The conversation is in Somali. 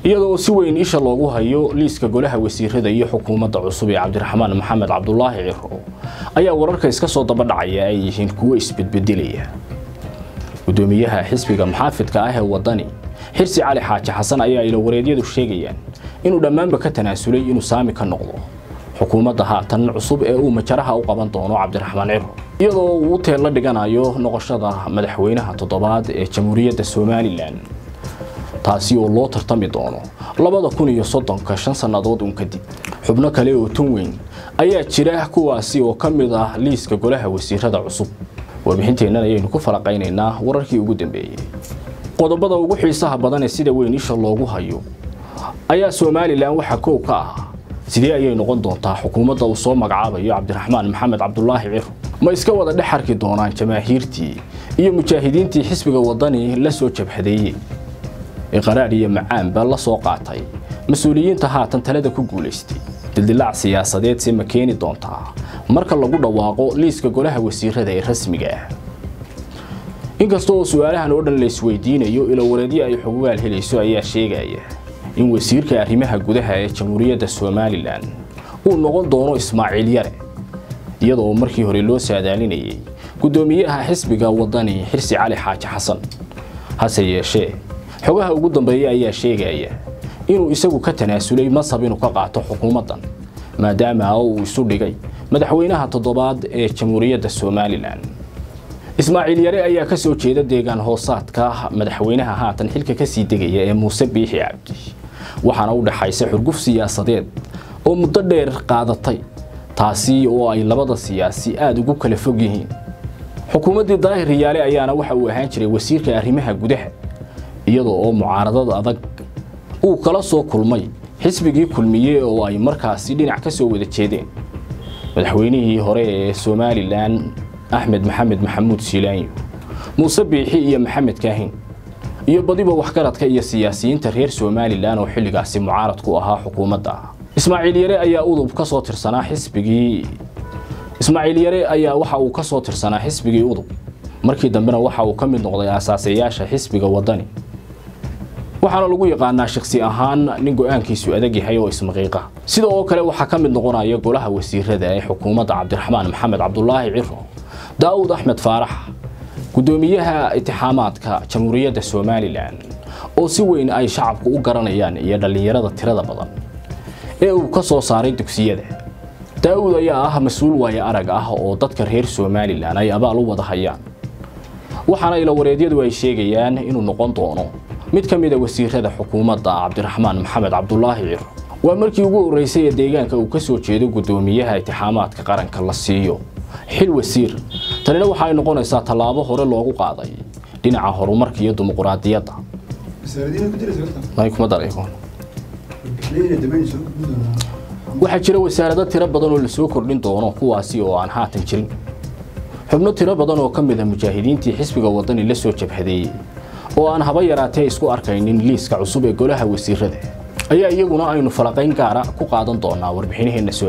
iyadoo si weyn isha loogu hayo liiska golaha wasiirada iyo xukuumadda cusub ee cabdiraxmaan maxamed cabdulaahi ciro ayaa wararka iska soo daba dhacaya ay yihiin kuwo isbedbedelaya gudoomiyaha xisbiga maxaafidka ah ee wadani xirsi cali xaaji xasan ayaa ilawareedyadu sheegayaan inuu dhammaanba ka tanaasulay inuu saami ka noqdo xukuumadda haatan cusub ee uu majaraha u qaban doono cabdiraxmaan ciro iyadoo uu u teella dhiganayo noqoshada madaxweynaha toddobaad ee jamhuuriyadda somalilan taasi oo loo tartami doono labada kun iyo soddonka shan sannadood un kadib xubno kale oo tun weyn ayaa jira kuwaasi oo ka mid ah liiska golaha wasiirada cusub warbixinteennan ayaynu ku falaqaynaynaa wararkii ugu dambeeyey qodobada ugu xiisaha badan ee sida weyn isha loogu hayo ayaa somalilan waxaa koow ka ah sidee ayay noqon doontaa xukuumadda uu soo magacaabayo cabdiraxmaan maxamed cabdulaahi ciro ma iska wada dhex arki doonaan jamaahiirtii iyo mujaahidiintii xisbiga wadani la soo jabhadeeyey ee qaraadh iyo macaanba la soo qaatay mas-uuliyiinta haatan talada ku guulaystay dildilaac siyaasadeed se ma keeni doontaa marka lagu dhawaaqo liiska golaha wasiirada ee rasmiga ah inkasta oo su-aalahan oo dhan la isweydiinayo ilawareedyo ay xugugaal helayso ayaa sheegaya in wasiirka arrimaha gudaha ee jamhuuriyadda somalilan uu noqon doono ismaaciil yare iyadoo markii hore loo saadaalinayay guddoomiyaha xisbiga wadani xirsi cali xaaji xasan hase yeeshee xogaha ugu dambeeya ayaa sheegaya inuu isagu ka tanaasulay masab inuu ka qaato xukuumaddan maadaama uu isu dhigay madaxweynaha toddobaad ee jamhuuriyadda somalilan ismaaciil yare ayaa ka soo jeeda deegaan hoosaadka madaxweynaha haatan xilka ka sii degaya ee muuse biixi cabdi waxaana u dhexaysa xurguf siyaasadeed oo muddo dheer qaadatay taasi oo ay labada siyaasi aada ugu kala fog yihiin xukuumaddii daahir riyaale ayaana waxa uu ahaan jiray wasiirka arrimaha gudaha iyadoo oo mucaaradada adag uu kala soo kulmay xisbigii kulmiye oo ay markaasi dhinac ka soo wada jeedeen madaxweynihii hore ee somalilan axmed maxamed maxamuud siilaanyo muuse biixi iyo maxamed kaahin iyo badiba waxgaradka iyo siyaasiyiinta reer somalilan oo xilligaasi mucaarad ku ahaa xukuumadda ismaaciil yare ayaa udub ka soo tirsanaa xisbigii ismaaciil yare ayaa waxa uu ka soo tirsanaa xisbigii udub markii dambena waxa uu ka mid noqday aasaasayaasha xisbiga wadani waxaana lagu yaqaanaa shaksi ahaan nin go-aankiisu adag yahay oo ismaqiiqa sida oo kale waxaa ka mid noqonaya golaha wasiirada ee xukuumadda cabdiraxmaan maxamed cabdulaahi ciro daa'uud axmed faarax guddoomiyaha itixaamaadka jamhuuriyadda somalilan oo si weyn ay shacabku u garanayaan iyo dhallinyarada tirada badan ee uu ka soo saaray dugsiyada daa'uud ayaa ah mas-uul waayo arag ah oo dadka reer somalilan ay abaal u wada hayaan waxaana ilawareedyadu ay sheegayaan inuu noqon doono mid ka mid a wasiirada xukuumadda cabdiraxmaan maxamed cabdulaahi ciro waa markii ugu horreysay ee deegaanka uu ka soo jeedo guddoomiyaha itixaamaadka qaranka la siiyo xil wasiir tanina waxa ay noqonaysaa tallaabo hore loogu qaaday dhinaca horumarka iyo dimuquraadiyadda waxaa jira wasaarado tiro badan oo lasoo kordhin doono kuwaasi oo aan haatan jirin xubno tiro badan oo ka mid a mujaahidiintii xisbiga wadani la soo jabhadeeyey oo aan haba yaraatee isku arkaynin liiska cusub ee golaha wasiirada ayaa iyaguna aynu falaqayn gaara ku qaadan doonaa warbixinaheenna